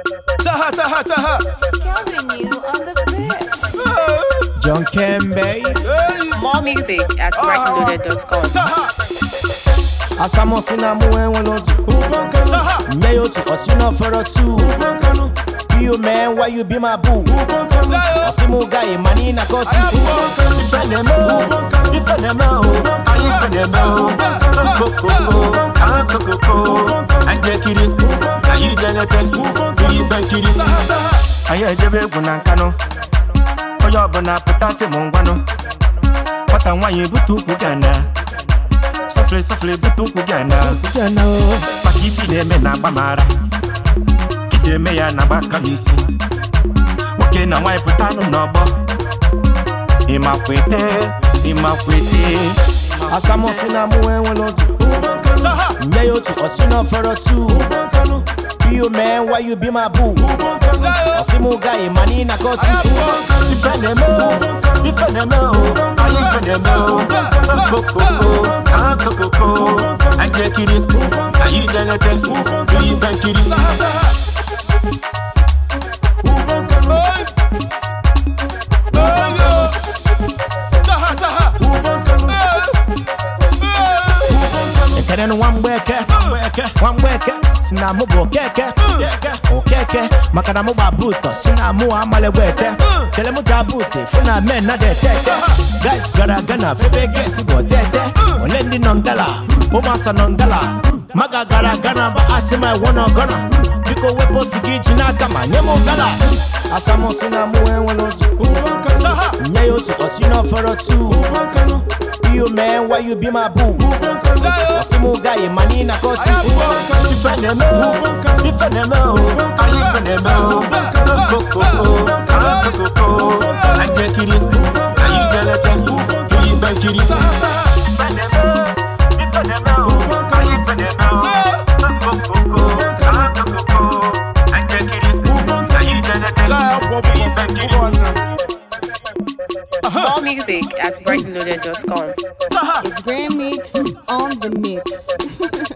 Taha, taha, taha. Calvin you on the fifth. John Kembe Hey, More music at brightloaded.com. taha, asamosi na mu enwe lotu taha. nye ya otu osi na ofere tu you man why you be my boo osi mu guy money na kotu ife na-eme o ife na-eme o anyị ife na-eme o kokoko akokoko anyị ekiri anyị jelete iri ibe nkiri anyị ejebe egwu na nkanụ onye ọbụla pụtasị m ngwanụ nwata nwaanyị ebute ukwu gana sọfere sọfere ebute ukwu gana maka ifi na-eme na agbamara kisi eme ya na agbaka m isi nwoke na nwaanyị pụtanụ n'ọgbọ ịmakwete ịmakwete asamosi na mụ enwere otu Taha, nye ya otu osi na ofere tu you man why you be my boo osi mu guy money na kotu ife na-eme o ife na-eme o anyị ife na-eme o kokoko akokoko anyị ekiri anyị jelete iri ibe nkiri Hey. Hey, yo. Taha, taha. Hey. ekene no nwamgbeke nwamgbeke si na mụ bụ okeke okeke maka na mụ gba buto si na mụ amalegwe ete kele mụ ja bute fụ na men na de tete guys gara aga na febe gesi bụ tete ole ndị nọ ngala ụmụasa nọ ngala maga gara aga na ba asị ma iwọ nọ gọna biko wepụ osi gị ji n'aka ma nye m gala asamụ si na mụ enwere otu Taha, nye ya otu osi na ofere tu you man why you be my boo Osimu guy money na kotu Ife na-eme o Ife na-eme o Anyị ife na-eme o Kokoko Akokoko Anyị ekiri Anyị jelete Iyi ibe nkiri Ife na-eme o Ife na-eme o Anyị ife na-eme o Kokoko Akokoko Anyị ekiri Anyị jelete Iyi ibe nkiri More music at brightloaded.com. taha. It's Grand Mix on the mix.